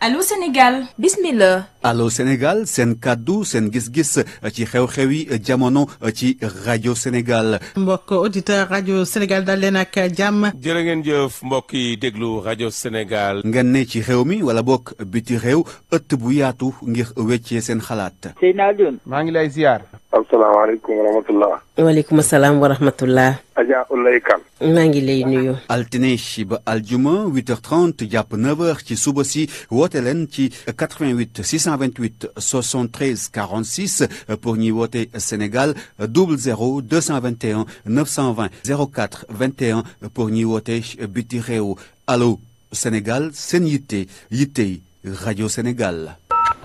Allô Sénégal bismillah Allô Sénégal seen kàddu seen gis-gis ci xew-xew yi jamono ci rajo Sénégal mbokk auditeur rajo Sénégal dal leen ak jàmm jërë ngeen jëf mbokk yi déglu rajo Sénégal ngeen ne ci xew mi wala bokk biti réew ëtt bu yaatu ngir weccee seen xalaat Seydina Alioune maa ngi lay ziar asalaamaaleykum wa rahmatullah waaleykum salaam wa rahmatullah Adja Ulay Kan maa ngi lay nuyu altine ba aljuma 8h30 jàpp 9h ci suba si woote leen ci 88 628 73 46 pour ñuy woote Sénégal 00 221 920 04 21 pour ñuy woote biti réew allo Sénégal seen yitte yittey rajo Sénégal.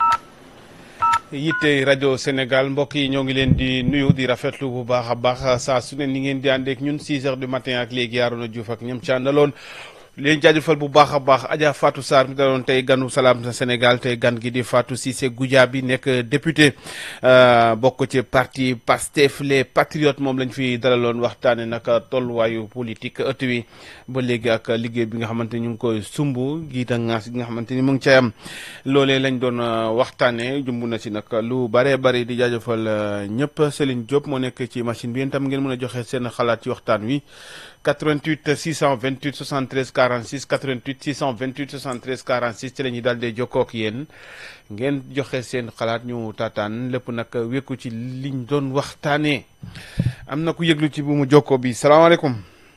yitte rajo Sénégal mbokk yi ñoo ngi leen di nuyu di rafetlu bu baax a baax saa su ne ni ngeen di àndeek ñun 6 heures du matin ak léegi Arouna Diouf ak ñoom ci àndaloon leen jaajëfal bu baax a baax Adja Fatou Sarr mi daloon tey ganu salaam sa Sénégal tey gan gi di Fatou Cissé Goudiaby nekk député bokk ci parti Pastef les patriotes moom lañ fi dalaloon waxtaane nag tolluwaayu politique ëtt wi ba léegi ak liggéey bi nga xamante ni ñu ngi koy sumb giita ngaas gi nga xamante ni mu ngi cay am loolee lañ doon waxtaane jumb na si nag lu bare bari di jaajëfal ñëpp Céline Diop moo nekk ci machine bi yéen tam ngeen mën a joxe seen xalaat ci waxtaan wi 88 628 73 46 88 628 73 46 ci la ñuy daal di jokkoo ak yéen ngeen joxe seen xalaat ñu taataan lépp nag wékku ci liñ doon waxtaanee am na ku yëglu ci bu mu jokkoo bi salaamaaleykum.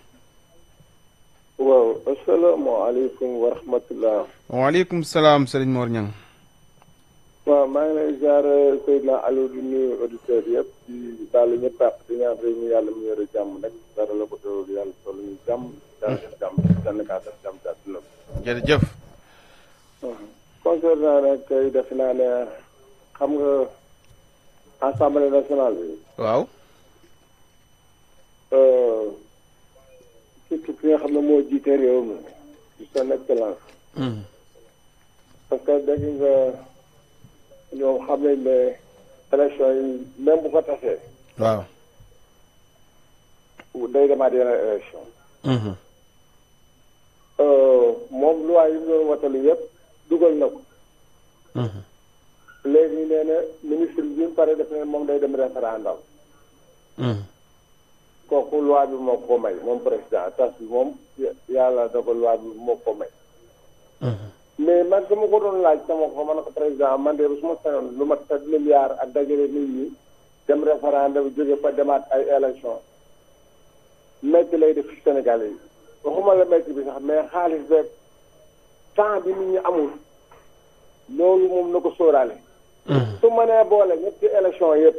waaw asalaamaaleykum wa rahmatullah. waaleykum salaam Serigne Mor Niang. waaw maa ngi lay ziar Seydina Aliou di nuyu auditeurs yëpp di daal ñëpp àq di ñaan réew mi yàlla mu yore jàmm nag dara la ko doon yàlla toll ñu jàmm daal def jàmm Sénégal def jàmm ci àdduna bi. jërëjëf. concernant nag tey def naa ne xam nga assemblée nationale bi. waaw. surtout ki nga xam ne moo jiite réew mi di son excellence. parce que dégg nga. ñoom xam nañ ne élection yi même bu ko tasee. waaw. day demaat yeneen élection. moom loi yi mu doon watalu yëpp dugal na ko. léegi nee na ministre bi mu pare def ne moom day dem référendum. kooku loi bi moo ko may moom président tas bi moom yàlla dogal loi bi moo ko may. mais man dama ko doon laaj sama ko man ko président man de su ma sañoon lu mat sept milliards ak dajale nit ñi dem référendum jóge fa demaat ay élection métti lay def ci Sénégal yi waxuma la métti bi sax mais xaalis beeg temps bi nit ñi amul loolu moom na ko sóoraale su mënee boole ñetti élection yëpp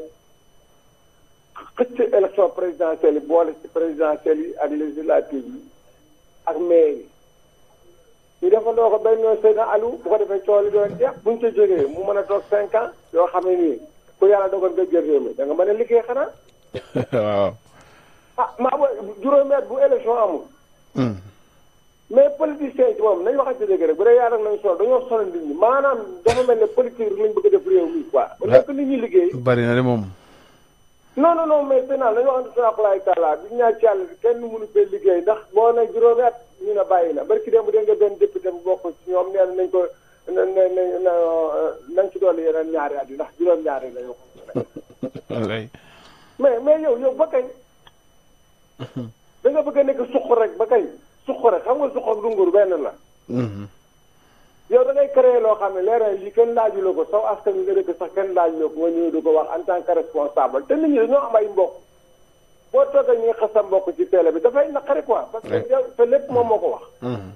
xëcc élection présidentielle yi boole ci présidentielle yi ak législative yi ak maire yi ñu defandoo ko benn yoon Seydina Aliou bu ko defee coono doon jeex buñ ca jógee mu mën a toog cinq ans yoo xam ne nii ku yàlla dogal nga jël réew mi da nga mën a liggéey xanaa. waaw. ah maa ba juróomi at bu élection amul. mais politiciens yi ci moom nañu waxante dëgg rek bu dee yàlla nañu sonal dañoo sonal nit ñi maanaam dafa mel ne politique rek lañ bëgg a def réew mi quoi. ba nekk nit ñi liggéey. bari na de moom. non non non mais Seydina nañu waxante seen akulaay taala bi ñaan ci yàlla kenn mënu fee liggéey ndax boo ne juróomi at ñu ne bàyyi na barki démb dégg nga benn député bu bokk ci ñoom nee nañ ko na na na nañ ci dolli yeneen ñaari at yi ndax juróom-ñaari la yokku. wallaay. mais mais yow yow ba kañ. da nga bëgg a nekk suq rek ba kañ suq rek xam nga suq ak dungur benn la. yow da ngay créer loo xam ne leeral lii kenn laajuloo ko saw askan wi nga dëkk sax kenn laajuloo ko nga ñëw di ko wax en tant que responsable te nit ñi dañoo am ay mbokk. boo toogee ñu ngi xas sa mbokk ci télé bi dafay naqari quoi. parce que yow te lépp moom moo ko wax.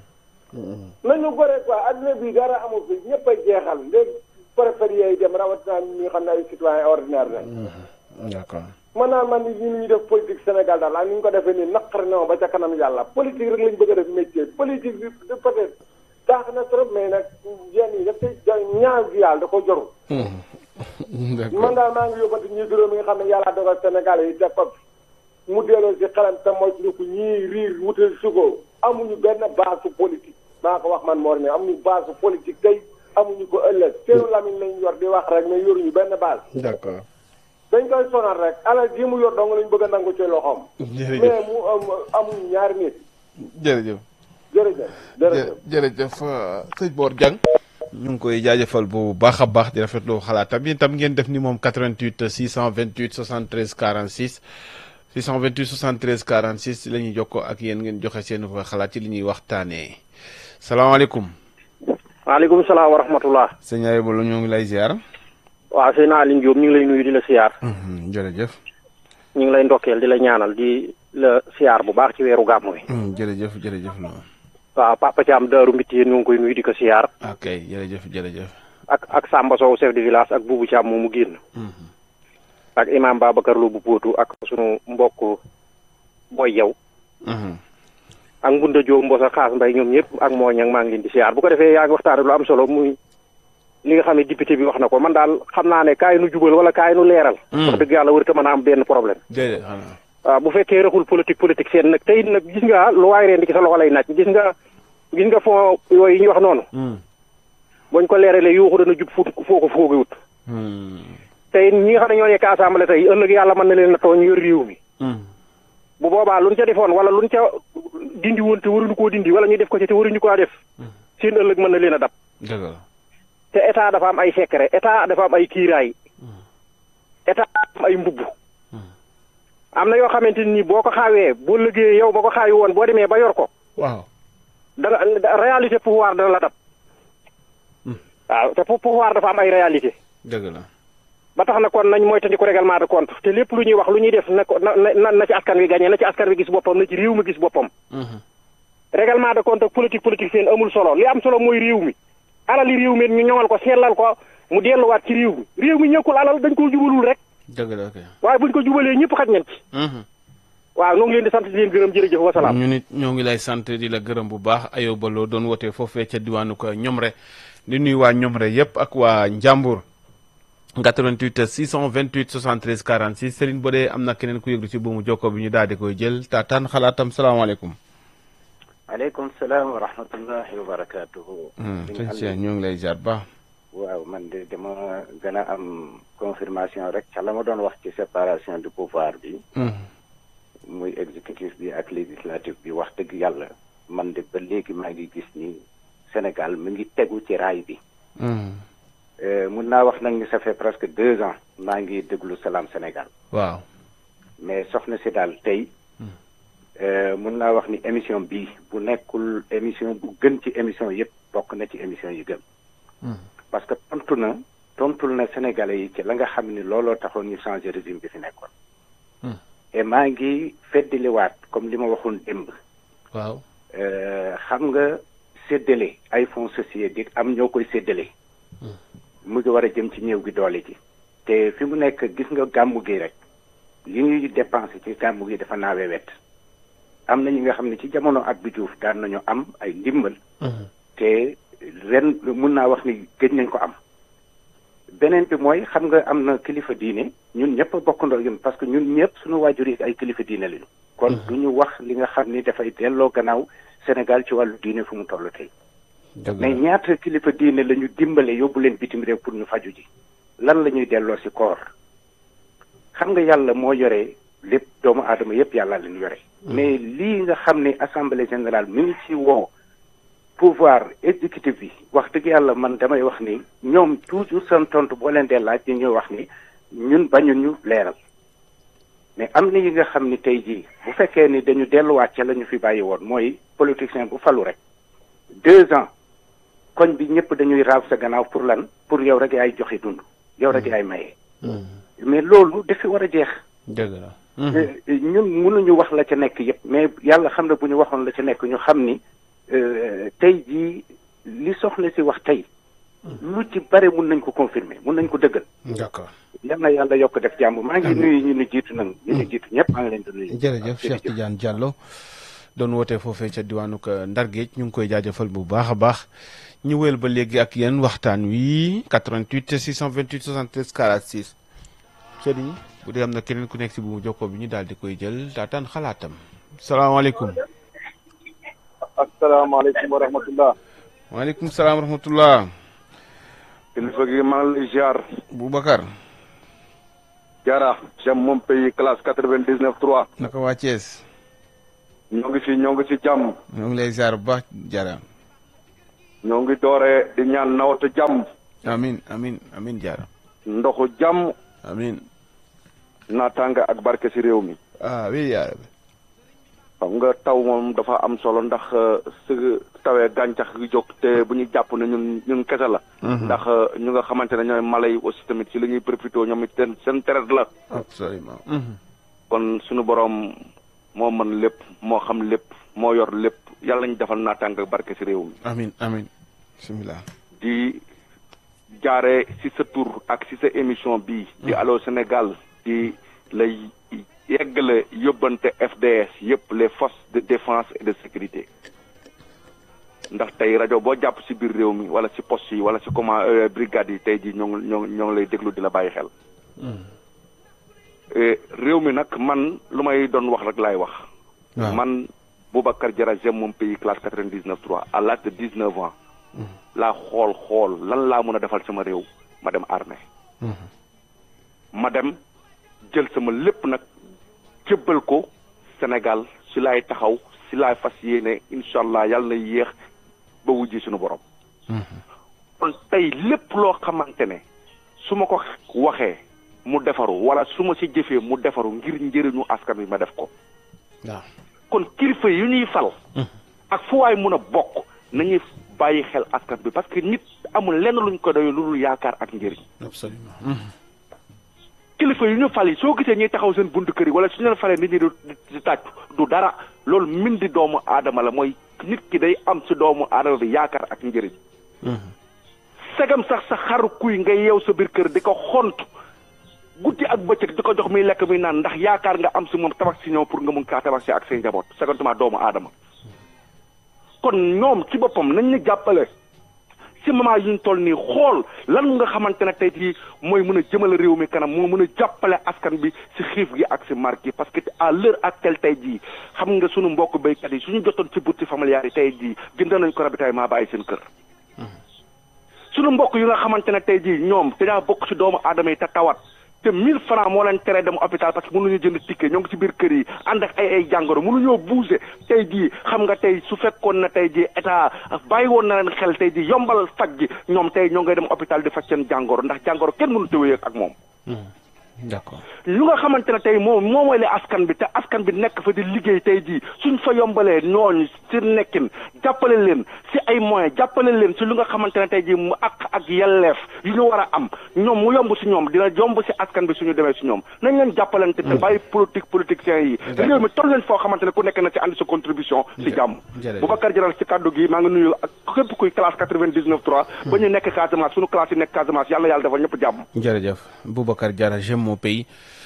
nañu gore quoi adduna bi dara amul fi ñëpp a jeexal léegi préfet yi dem rawatina ñi nga xam ne ay citoyen ordinaire lañ. d'accord. man naa man ni ñu def politique Sénégal daal ak ni ñu ko defee nii naqari na ma ba ca kanam yàlla politique rek lañ bëgg a def métier politique bi peut-être taax na trop mais nag yenn yi daf koy ñaan gi yàlla da ko joru man daal maa ngi yóbbante ñi juróom yi nga xam ne yàlla dogal Sénégal yi def ko mu delloo si xelam te mooy suñu ko ñii riir wutal suko amuñu benn base politique maa ko wax man moo ne amuñu base politique tey amuñu ko ëllëg seenu lamiñ lañ yor di wax rek mais yoruñu benn base d'accord. dañ koy sonal rek alal ji mu yor dong lañ bëgg a nangu ci loxoom. jërëjëf mais mu amuñu ñaari nit. jërëjëf. jërëjëf jërëjëf jërëjëf sëñ Mor Dieng ñu ngi koy jaajëfal bu baax a baax di rafetlu xalaatam yéen tam ngeen def ni moom 88 628 73 46 628 73 46 la ñuy jokkoo ak yéen ngeen joxe seen xalaat ci li ñuy waxtaanee salaamaaleykum. waaleykum salaam wa rahmatullah. sëñ Ayba la ñoo ngi lay ziar. waaw sëñ Aline Diop ñu ngi lay nuyu di la siyaar. jërëjëf. ñu ngi lay ndokkeel di la ñaanal di la siyaar bu baax ci weeru gàmmu wi. jërëjëf jërëjëf noonu. waaw Papa Thiam Daaru Mbitti yéen ñu ngi koy nuyu di ko siyaar. ok jërëjëf jërëjëf. ak ak Samba Sow chef de village ak Boubou Thiam moomu génn. ak imam Babacar Lo bu Póotu ak sunu mbokk Boy Yow. ak Ngunda Diop Mbosa Xaas Mbay ñoom ñëpp ak moo ñang maa ngi leen di siyaar bu ko defee yaa ngi waxtaane lu am solo muy li nga xam ne député bi wax na ko man daal xam naa ne kaay nu jubal wala kaay nu leeral. wax dëgg yàlla warut a mën a am benn problème. déedéet xanaa. waaw bu fekkee raxul politique politique seen nag tey nag gis nga lu waay reen di ci sa loxo lay naaj gis nga gis nga fond yooyu ñu wax noonu. buñ ko leeralee yuuxu dana jub fuut foo ko foogewut. tey ñi nga xam ne ñoo nekk assemblée tey ëllëg yàlla mën na leen a tooñ yor réew mi. bu boobaa luñ ca defoon wala luñ ca dindi woon te waruñu koo dindi wala ñu def ko ci te waruñu koo def. seen ëllëg mën na leen a dab. dëgg la. te état dafa am ay secret état dafa am ay kiiraay. état dafa am ay mbubb. am na yoo xamante ni boo ko xaawee boo liggéeyee yow ba ko xaawi woon boo demee ba yor ko. waaw. dana réalité pouvoir dana la dab. waaw te pouvoir dafa am ay réalité dëgg la. ba tax na kon nañ moytandiku règlement de compte te lépp lu ñuy wax lu ñuy def na ko na na na ci askan wi gagné na ci askan wi gis boppam na ci réew mi gis boppam. règlement de compte ak politique politique seen amul solo li am solo mooy réew mi. alali réew mi ñu ñoŋal ko sellal ko mu delluwaat ci réew mi réew mi ñëkkul alal dañ koo jubalul rek. dëgg la ok. waaye buñ ko jubalee ñëpp xaj nañ ci. waaw ñoo ngi leen di sant di leen gërëm jërëjëf wasalaam. ñu nit ñoo ngi lay sant di la gërëm bu baax Ayoba Lo doon wootee foofee ca diwaanu ko Ñomre di nuyu waa Ñomre yëpp ak waa Njàmbur 88 628 73 46 Serigne Bodé am na keneen ku yëglu ci buumu jokko bi ñu daal di koy jël taataan xalaatam salaamaaleykum. aleykum salaam wa rahmatullahi wa barakaatuhu. sëñ Cheikh ñoo ngi lay jaar baax. waaw man de dama gën a am confirmation rek ca la ma doon wax ci séparation du pouvoir bi. muy exécutif bi ak législatif bi wax dëgg yàlla man de ba léegi maa ngi gis ni Sénégal mu ngi tegu ci raay bi. mun naa wax nag ni ça fait presque deux ans maa ngi déglu Salam Sénégal. waaw. mais soxna si daal tey. mun naa wax ni émission bii bu nekkul émission bu gën ci émission yëpp bokk na ci émission yi gën. parce que tontu na tontul na Sénégalais yi ci la nga xam ni looloo taxoon ñu changer régime bi fi nekkoon. et maa ngi feddaliwaat comme li ma waxoon démb. waaw. xam nga séddale ay fonds sociaux di am ñoo koy séddale. mu ngi war a jëm ci ñëw gi doole ji. te fi mu nekk gis nga gàmmu gi rek li ñuy dépensé ci gàmmu gi dafa naawee wet. am na ñi nga xam ne ci jamono Abdou Diouf daan nañu am ay ndimbal. te ren mun naa wax ni gëj nañ ko am. beneen bi mooy xam nga am na kilifa diine ñun ñëpp a bokkandoo yëm parce que ñun ñëpp suñu waajur yi ay kilifa diine lañu. kon du ñu wax li nga xam ni dafay delloo gannaaw Sénégal ci wàllu diine fu mu toll tey. mais ñaata kilifa diine la ñu dimbale yóbbu leen bitim réew pour ñu faju ji. lan la ñuy delloo si koor xam nga yàlla moo yore lépp doomu aadama yëpp yàlla leen yore. mais lii nga xam ne assemblée générale mi ngi ci woo. pouvoir exécutif bi wax dëgg yàlla man damay wax ni ñoom toujours seen tontu boo leen dee laaj ñuy wax ni ñun bañu ñu leeral mais am na yi nga xam ni tey jii bu fekkee ni dañu delluwaat ca la ñu fi bàyyi woon mooy politicien bu falu rek deux ans koñ bi ñëpp dañuy raaw sa gannaaw pour lan pour yow rek yaay joxe dund yow rek yaay maye. mais loolu dafi war a jeex. dëgg la. ñun mënuñu wax la ca nekk yëpp mais yàlla xam na bu ñu waxoon la ca nekk ñu xam ni. tey jii li soxna si wax tey lu ci bare mun nañ ko confirmer mun nañ ko dëggal. d'accord. yal na yàlla yokk def jàmm maa ngi nuyu ñu nu jiitu nag ñu nu jiitu ñëpp maa ngi leen di nuyu. jërëjëf Cheikh Tidiane Diallo doon wootee foofee ca diwaanu Ndar Géej ñu ngi koy jaajëfal bu baax a baax ñu wéyal ba léegi ak yéen waxtaan wi 88 628 73 46 Serigne bu dee am na keneen ku nekk si bu jokkoo bi ñu daal di koy jël daataan xalaatam salaamaaleykum. asalaamaaleykum wa rahmatullah. waaleykum salaam wa rahmatullah. kilifa gi maa ngi lay ziar. Boubacar. Diarra. j'aime mon pays classe quatre vingt dix neuf trois. naka waa Thiès. ñoo ngi si ñoo ngi si jàmm. ñoo ngi lay ziar bu baax Diarra. ñoo ngi doore di ñaan nawatu jàmm amin amin amin jaara ndoxu jàmm amin naataanga ak barke si réew mi ah wi yaara bi xam nga taw moom dafa am solo ndax su tawee gàncax gi jóg te bu ñu jàpp ne ñun ñun kese la ndax ñu nga xamante ne ñooy mala yi aussi tamit si li ñuy profité ñoom it seen seen traite la absolument kon suñu boroom moo mën lépp moo xam lépp moo yor lépp yàlla ñu defal naataanga ak barke si réew mi amin amin bismillah di jaare ci sa tur ak ci sa émission bi di Allô Sénégal di lay yeggale yóbbante FDS yëpp les forces de défense et de sécurité ndax tey rajo boo jàpp ci biir réew mi wala ci poste yi wala ci comment brigade yi tey jii ñoo ngi ñoo ñoo ngi lay déglu di la bàyyi xel réew mi nag man lu may doon wax rek laay wax man Boubacar Diarra j'aime mon pays classe quatre-vingt-dix-neuf trois à l'âge de dix-neuf ans laa xool xool lan laa mën a defal sama réew ma dem armée ma dem jël sama lépp nag jébbal ko Sénégal si laay taxaw si laay fas yéene incha allah yàlla na yéex ba wujji suñu borom kon tey lépp loo xamante ne su ma ko waxee mu defaru wala su ma si jëfee mu defaru ngir njëriñu askan wi ma def ko waaw kon kilifa yu ñuy fal ak fu waay mun a bokk nañuy bàyyi xel askan bi parce que nit amul lenn luñ ko doy lu dul yaakaar ak njëriñ absolument kilifa yu ñu fal yi soo gisee ñuy taxaw seen buntu kër yi wala su ñu leen falee nit ñi du di tàccu du dara loolu mindi doomu aadama la mooy nit ki day am si doomu aadama bi yaakaar ak njëriñ segam sax sa xaru kuy nga yeew sa biir kër di ko xont guddi ak bëccëg di ko jox muy lekk muy naan ndax yaakaar nga am si moom tabax si ñëw pour nga mun kaa tabax si ak say njaboot segantuma doomu aadama kon ñoom ci boppam nañ ñu jàppale ci moment yi ñu toll nii xool lan nga xamante ne tey jii mooy mën a jëmale réew mi kanam moo mën a jàppale askan bi ci xiif gi ak ci mar gi parce que à l'heure actuelle tey jii xam nga sunu mbokk béykat yi suñu jotoon ci bourse familiale yi tey jii jënd nañ ko ravitaillement ba ay seen kër sunu mbokk yi nga xamante ne tey jii ñoom dañaa bokk ci doomu aadama yi te tawat te 1000 francs moo leen tere dem hôpital parce que mënuñu jënd ticket ñoo ngi ci biir kër yi ànd ak ay ay jàngoro mënuñoo bouger tey jii xam nga tey su fekkoon na tey jii état bàyyi woon na leen xel tey jii yombal faj gi ñoom tey ñoo ngay dem hôpital di faj seen jàngoro ndax jàngoro kenn mënu tëwee ak moom. d'accord lu nga xamante ne tey moom moo mooy le askan bi te askan bi nekk fa di liggéey tey jii suñ fa yombalee ñooñu si nekkin jàppale leen si ay moyens jàppale leen si lu nga xamante ne tey jii mu ak ak yelleef yu ñu war a am ñoom mu yomb si ñoom dina yomb si askan bi suñu demee si ñoom nañ leen jàppalante te bàyyi politique politiciens yi réew mi toll leen foo xamante ne ku nekk na ci andi sa contribution si jàmm Boubacar Diarra ci kàddu gi maa ngi nuyu ak képp kuy classe quatre-vingt-dix-neuf trois ba ñu nekk Casamance suñu classe yi nekk Casamance yàlla yàlla defal ñëpp jàmm jërëjëf Boubacar Diarra j'aime mon pays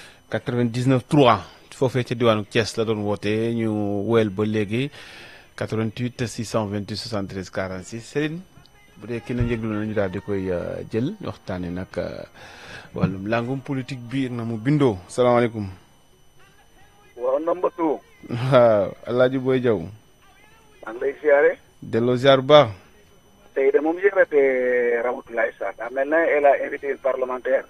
99 3 foofee ca diwaanu Thiès la doon woote ñu woyal ba léegi 88 628 73 46 Serigne bu dee kenn yëglu na ñu daal di koy jël waxtaane nag wàllum langum politique biir na mu bindoo salaamaaleykum. waaw Ndambatu. waaw El Hadj Boy Diaw. maa ngi lay siyaare. delloo ziar bu baax. tey de moom yëgatee Ramatoulaye Sarr daa mel na elle a invité une parlementaire.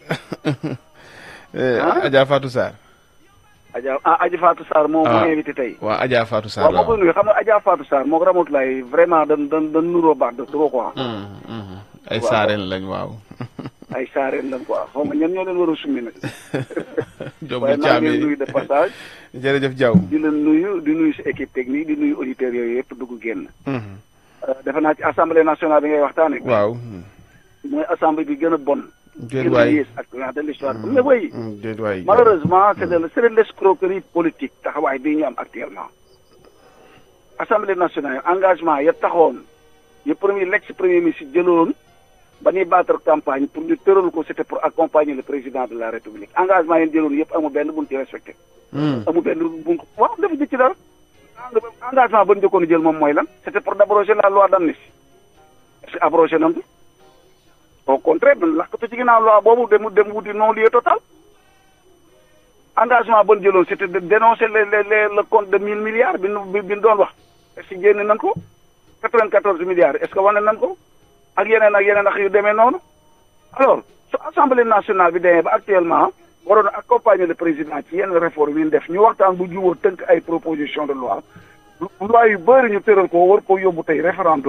Adja Fatou Sarr. Adja ah Adja Fatou Sarr moo moo invité tey. waaw Adja Fatou Sarr waaw moo koy nuyu xam nga Adja Fatou Sarr moo ko Ramatoulaye vraiment dan dan dan nuroo baax de trop quoi. ay saareen lañ waaw. ay saareen lañ quoi xaw ma ñan ñoo leen war a summi nag. Diop waaye maa ngi leen nuyu de passage. jërëjëf Diaw. di leen nuyu di nuyu si équipe technique di nuyu auditeurs yooyu yëpp dugg génn. defe naa ci assemblée nationale bi ngay waxtaanee. waaw. mooy assemblée bi gën a bon. déet waay ak de l'histoire mais oui déet waay malheureusement c'est de c'est de l'escroquerie politique taxawaay bii ñu am actuellement assemblée nationale engagement ya taxoon ya premier l'ex premier ministre jëloon ba ñuy battre campagne pour ñu tëral ko c'était pour accompagner le président de la république engagement yeen jëloon yëpp amul benn buñ ci respecté amul benn buñ ko waaw dafa jëkk ci dara engagement ba ñu jëkkoon jël moom mooy lan c'était pour d'abroger la loi d'amnistie est-ce que abrogé nañ ko au contraire dañ lakkatu ci ginnaaw loi boobu dem dem wuti non lieu total engagement ban jëloon c'était de dénoncer le le le le compte de mille milliards bi nu bi doon wax est-ce que génne nañ ko quatre-vingt-quatorze milliards est-ce que wane nañ ko ak yeneen ak yeneen ak yu demee noonu alors su assemblée nationale bi demee ba actuellement waroon a accompagner le président ci yenn réforme yi ñu def ñu waxtaan bu jubóo tënk ay proposition de loi loi yu bëri ñu tëral ko war ko yóbbu tey référendum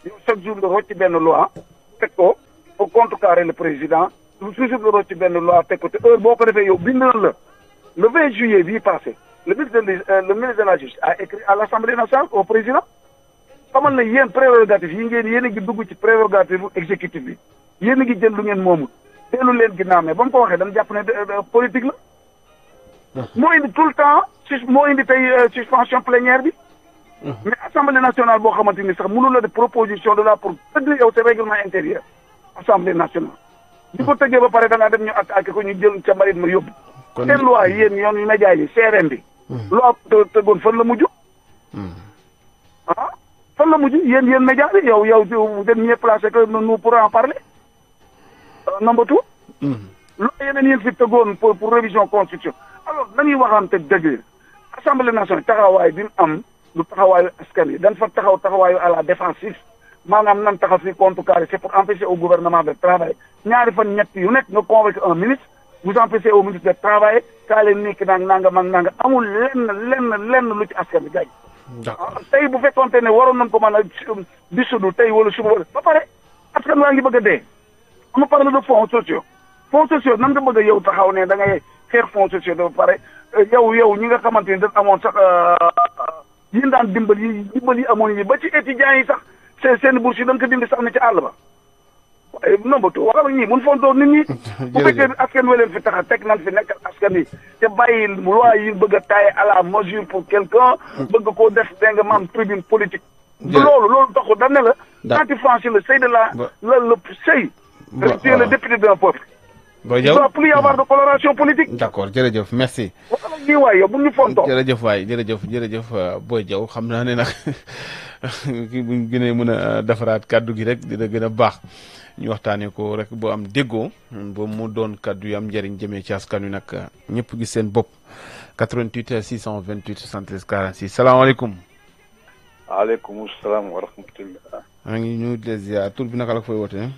yow chaque jour nga rocc benn loi teg ko pour contrecarrer le président toujours nga rocc benn loi teg ko te heure boo ko defee yow bindal la le 20 juillet bii passé le ministre de le ministre de la justice a écrit à l'Assemblée nationale au président xamal na yéen prérogative yi ngeen yéen a ngi dugg ci prérogative exécutif bi yéen a ngi jël lu ngeen moomul teelu leen ginnaaw mais ba mu ko waxee dañu jàpp ne politique la moo indi tout le temps sus moo indi tey suspension plénière bi mais assemblée nationale boo xamante ni sax mënu la de proposition de la pour tëgg yow sa règlement intérieur assemblée nationale di ko tëggee ba pare da ngaa dem ñu attaqué ko ñu jël ca mbarit ma yóbbu seen loi yéen yoon yu média yi CRM bi loi tëggoon fan la mujj ah fan la mujj yéen yéen média bi yow yow vous êtes mieux placé que nous pour en parler number two loi yeneen yéen fi tëggoon pour pour révision constitution alors nañuy waxante dëgg assemblée nationale taxawaay bi mu am du taxawaayu askan wi dañ fa taxaw taxawaayu à la défensive maanaam nan taxaw fi contrecarrer c'est pour empêcher au gouvernement de travailler ñaari fan ñett yu nekk nga convoqué un ministre vous empêchez au ministre de travailler kaa leen nekk nang nangam ak nangam amul lenn lenn lenn lu ci askan wi gaañ tey bu fekkonte ne waroon nañ ko mën a dissoudre tey wala suba wala ba pare askan waa ngi bëgg a dee ama parle de fonds sociaux fonds sociaux nan nga bëgg a yow taxaw ne da ngay xeex fonds sociaux ba pare yow yow ñi nga xamante ni dañ amoon sax yéen daan dimbal yi dimbal yi amoon yi ba ci étudiants yi sax seen seen bourse yi dañ ko dindi sax ne ci àll ba waaye nombatu waxal ñii mun fontoo nit ñi bu fekkee askan wi leen fi tax a teg nan fi nekkal askan wi te bàyyi loi yi bëgg a tailler à la mesure pour quelqu'un bëgg koo def da nga maam tribune politique loolu loolu taxul dañ ne la quand tu franchis le seuil de la la le seuil tu es le député d'un peuple Boy il Diaw doit plus y avoir de coloration politique d'accord jërëjëf merci waxal ñii waay yow bu ñu fontoo jërëjëf waay jërëjëf jërëjëf Boy Diaw xam naa ne nag kii buñ gënee mën a defaraat kàddu gi rek dina gën a baax ñu waxtaanee ko rek boo am déggoo ba mu doon kàddu yu am njëriñ jëmee ci askan wi nag ñëpp gis seen bopp 88 628 73 46 salaamaaleykum. waaleykum salaam wa rahmatullah. maa ngi ñu di ziar tur bi naka la fooy wootee.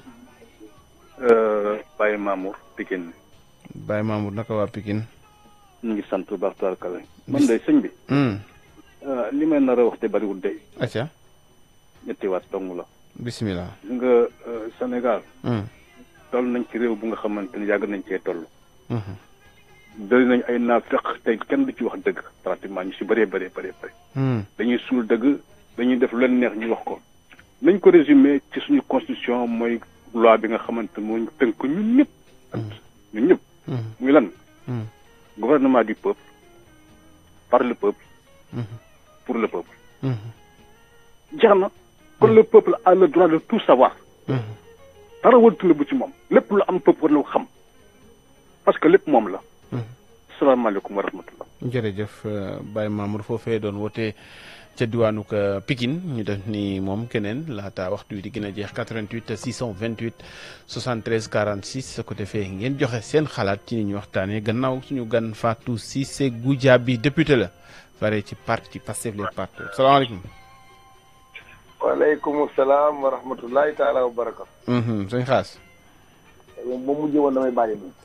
Baye Mamour Pikine. Baye Mamour naka waa Pikine. ñu ngi sant bu baax tubaarkalla. man de sëñ bi. li may nar a wax te bariwul de. acca ñetti waat dong la. bisimilah. gis nga Sénégal. toll nañ ci réew bu nga xamante ni yàgg nañ cee toll. bëri nañ ay naafeq tey kenn du ci wax dëgg pratiquement ñu si bëree bëree bëree bëri. dañuy suul dëgg dañuy def lu leen neex ñu wax ko. nañ ko résumé ci suñu constitution mooy loi bi nga xamante moo ñu tënk ñun ñëpp. ñun ñëpp. muy lan. gouvernement du peuple par le peuple. pour le peuple. jeex na kon le peuple a le droit de tout savoir. dara wërtu la bu ci moom lépp lu am peuple war na ko xam parce que lépp moom la. salaamaaleykum wa rahmatullah. jërëjëf Baye Mamour foofee doon woote ca diwaanu Pikine ñu def ni moom keneen laata waxtu wi di gën a jeex 88 628 73 46 su ko defee ngeen joxe seen xalaat ci ni ñu waxtaanee gannaaw suñu gan Fatou Cissé Goudiaby député la fare ci parti Pastef les partis salaamaaleykum. waaleykum salaam wa rahmatullahi taala wa barakatu. sëñ xaas. ba mujjee woon damay bàyyi nii.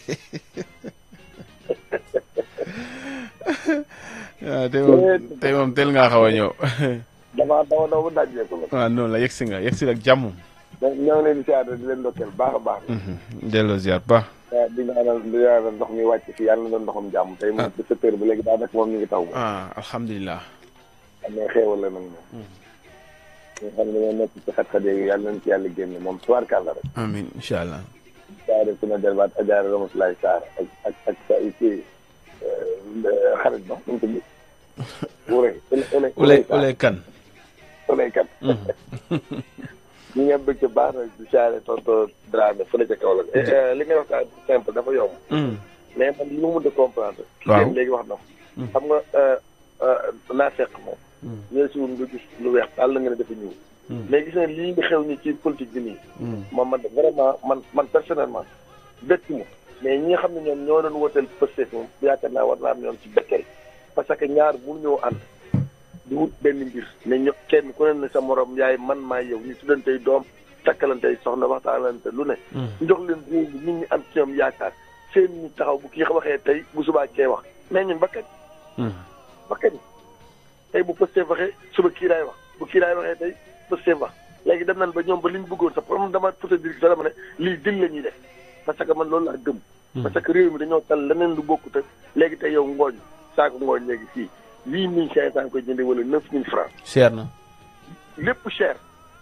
waaw tey moom tey moom teel ngaa xaw a ñëw. damaa daw daw ba dajee ko la. waaw noonu la yegg si nga yegg si ak jàmm. donc ñoo ngi leen di siyaare di leen ndokkeel baax a baax. delloo ziar baax. waaw di ñaanal di ñaanal ndox mi wàcc fii yàlla na doon ndoxam jàmm tey moom ci sept heures ba léegi daanaka moom ñu ngi taw. ah alhamdulilah. am na xéewal la nag moom. ñu xam ne dañoo nekk ci xat-xat yeegi yàlla nañ ci yàlla génne moom tubaarkàlla rek. amiin incha allah. saare suna delbaat ajaara Ramatulaay Saar ak ak ak sa kii xarit ba nu mu tudd. Wure Ule Ule Ule kan. Ule kan. ñu ngi am bëgg baax na di saare tonto Dramé fële ca kaw la. li ngay wax daal simple dafa yomb. mais man li ma mën a comprendre. waaw léegi wax na ko. xam nga naa fekk moom. ñooy si nga gis lu weex daal la nga ne dafa ñëw. mais gis nga lii nga xew ni ci politique bi nii. moom man vraiment man man personnellement bett ma mais ñi nga xam ne ñoom ñoo doon woteel Pastef moom yaakaar naa war naa am ñoom ci betteel parce que ñaar mu ñëw ànd di wut benn mbir mais ño kenn ku ne ne sa morom yaay man maa yow ñu tuddantey doom takkalantey soxna waxtaanante lu ne. njox leen réew mi nit ñi am ci ñoom yaakaar seen ñu taxaw bu kii waxee tey bu subaa kee wax mais ñun ba kañ. ba kañ tey bu Pastef waxee suba kii laay wax bu kii laay waxee tey Pastef wax léegi dem nañ ba ñoom ba li ñu bëggoon sax problème dama pour te dire sax dama ne lii dil la ñuy def parce que man loolu laa gëm. parce que réew mi dañoo tal leneen lu bokkut ak léegi tey yow ngooñ saako ngooñ léegi fii huit mille cinq cent koy jëndee wala neuf mille francs cher na. lépp cher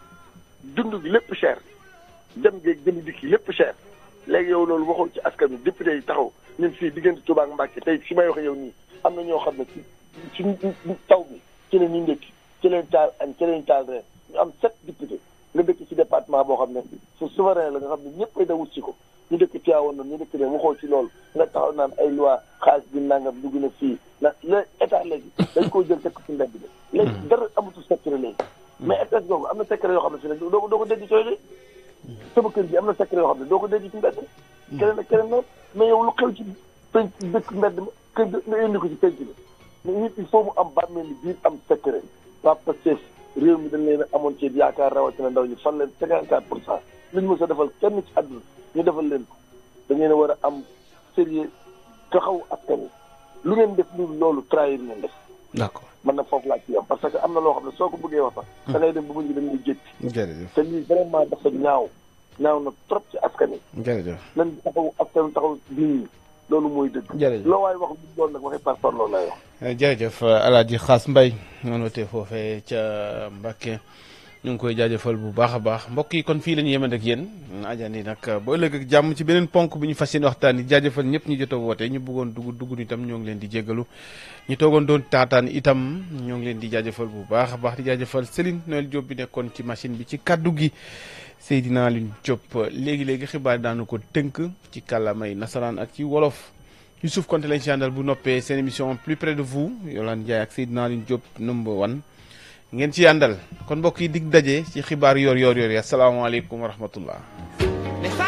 dund gi lépp cher dem geeg jënd dikki lépp cher léegi yow loolu waxul ci askan wi député yi taxaw ñun fii diggante Touba ak Mbacke tey fi may waxee yow nii am na ñoo xam ne ci ci taw bi ci la ñuy ndékki ci leen taal añ ci leen taal reer ñu am sept député nga dëkk ci département boo xam ne su souverain la nga xam ne ñëpp ay da wut si ko ñu dëkk Tivaouane noonu ñu dëkk ne waxoo ci loolu nga taxaw naan ay loi xaalis bi nangam dugg na fii na le état léegi dañ koo jël teg ko ci mbedd bi léegi dara amatul secret léegi mais état boobu am na secret yoo xam ne fi ne doo ko doo ko dégg cooy de sama kër gi am na secret yoo xam ne doo ko dégg ci mbedd keneen ak keneen noonu mais yow lu xew ci penc dëkk mbedd ma kër nga indi ko ci penc bi mais nit il faut mu am bàmmeel ni biir am secret Papa Cess réew mi dañ leen a amoon ci yaakaar rawatina ndaw ñi fan leen cinquante quatre pour cent lu ñu mës a defal kenn ci àdduna ñu defal leen ko da ngeen a war a am sérieux taxaw askan wi lu ngeen def lu loolu trahir ngeen def d'accord man na foofu laa ci yam parce que am na loo xam ne soo ko bëggee wax sax da ngay dem ba mujj dañ lay jékki jërëjëf te lii vraiment dafa ñaaw ñaaw na trop ci askan wi jërëjëf lan taxaw askan taxaw nit ñi loolu mooy dëgg jërëjëf loo waay wax lu doon nag waxee par par loolu lay wax jërëjëf Alaaji Xaas Mbay noonu wotee foofee ca Mbàkke ñu ngi koy jaajëfal bu baax a baax mbokk yi kon fii la ñu yemande ak yéen ajandi nag ba ëllëg ak jàmm ci beneen ponk bi ñu fas yéene waxtaan yi jaajëfal ñëpp ñu jot a woote ñu bëggoon dugg dugg itam ñoo ngi leen di jéggalu ñu toogoon doon taataan itam ñoo ngi leen di jaajëfal bu baax a baax di jaajëfal Céline Noël Diop bi nekkoon ci machine bi ci kaddu gi Seydina Alioune Diop léegi-léegi xibaar daanu ko tënk ci kàllaamay nasaraan ak ci wolof Youssouf Konté lañ ci àndal bu noppee seen émission plus près de vous Yolande Ndiaye ak Seydina Alioune Diop number one ngeen ci àndal kon mbokk yi dig daje ci xibaar yoor yoor yoor yi asalaamaaleykum wa rahmatullah